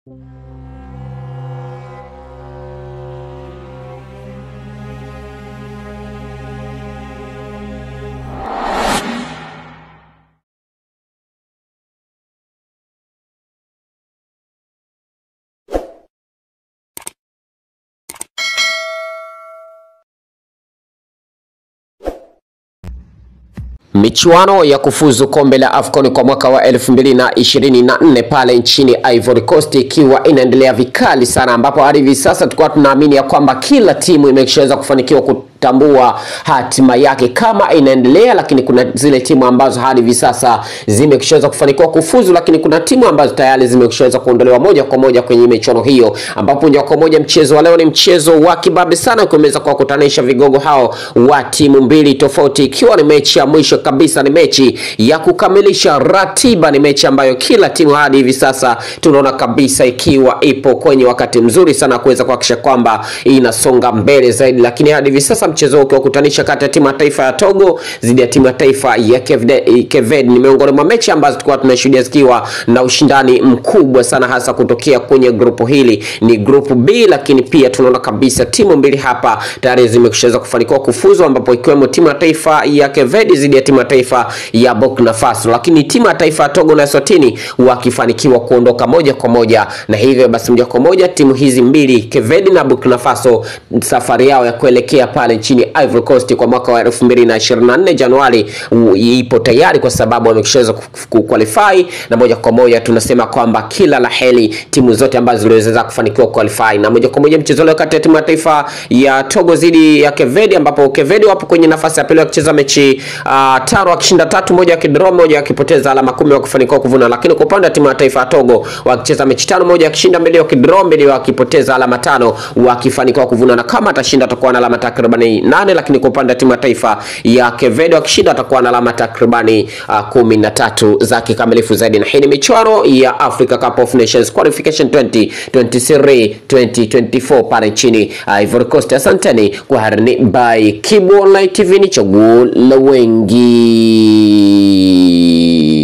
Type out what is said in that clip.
Michuano ya kufuzu kombe la AFCON kwa mwaka wa 2024 pale nchini Ivory Coast ikiwa inaendelea vikali sana, ambapo hadi hivi sasa tulikuwa tunaamini ya kwamba kila timu imeshaweza kufanikiwa kutambua hatima yake kama inaendelea, lakini kuna zile timu ambazo hadi hivi sasa zimeshaweza kufanikiwa kufuzu, lakini kuna timu ambazo tayari zimeshaweza kuondolewa moja kwa moja kwenye michuano hiyo, ambapo moja kwa moja mchezo wa leo ni mchezo wa kibabe sana, ukiweza kuwakutanisha vigogo hao wa timu mbili tofauti, ikiwa ni mechi ya mwisho kabisa, ni mechi ya kukamilisha ratiba, ni mechi ambayo kila timu hadi hivi sasa tunaona kabisa ikiwa ipo kwenye wakati mzuri sana kuweza kuhakikisha kwamba inasonga mbele zaidi, lakini hadi hivi sasa mchezo huu ukiwakutanisha kati ya timu ya taifa ya Togo dhidi ya timu ya taifa ya Keved ni miongoni mwa mechi ambazo tulikuwa tunashuhudia zikiwa na ushindani mkubwa sana, hasa kutokea kwenye grupu hili, ni grupu B, lakini pia tunaona kabisa timu mbili hapa tayari zimeshaweza kufanikiwa kufuzu, ambapo ikiwemo timu ya taifa ya Keved dhidi ya timu ya taifa ya Burkina Faso, lakini timu ya taifa ya Togo na Eswatini wakifanikiwa kuondoka moja kwa moja, na hivyo basi moja kwa moja timu hizi mbili Keved na Burkina Faso safari yao ya kuelekea pale nchini Ivory Coast kwa mwaka wa 2024 Januari ipo tayari, kwa sababu wameshaweza kuqualify, na moja kwa moja tunasema kwamba kila la heri timu zote ambazo ziliweza kufanikiwa qualify, na moja kwa moja mchezo leo kati ya timu ya taifa ya Togo dhidi ya Keved, ambapo Keved wapo kwenye nafasi ya pili wakicheza mechi uh, tano wakishinda tatu, moja wakidraw, moja wakipoteza alama kumi wakifanikiwa kuvuna. Lakini kwa upande wa timu ya taifa ya Togo wakicheza mechi tano, moja wakishinda, mbili wakidraw, mbili wakipoteza alama tano wakifanikiwa kuvuna, na kama atashinda atakuwa na alama takribani nane. Lakini kwa upande wa timu ya taifa ya Keved wakishinda atakuwa na alama takribani uh, kumi na tatu za kikamilifu zaidi. Na hii ni michuano ya Africa Cup of Nations Qualification 2023 2024 pale nchini Ivory Coast. Asanteni kwa harini by Kibu Online TV, ni chaguo la wengi.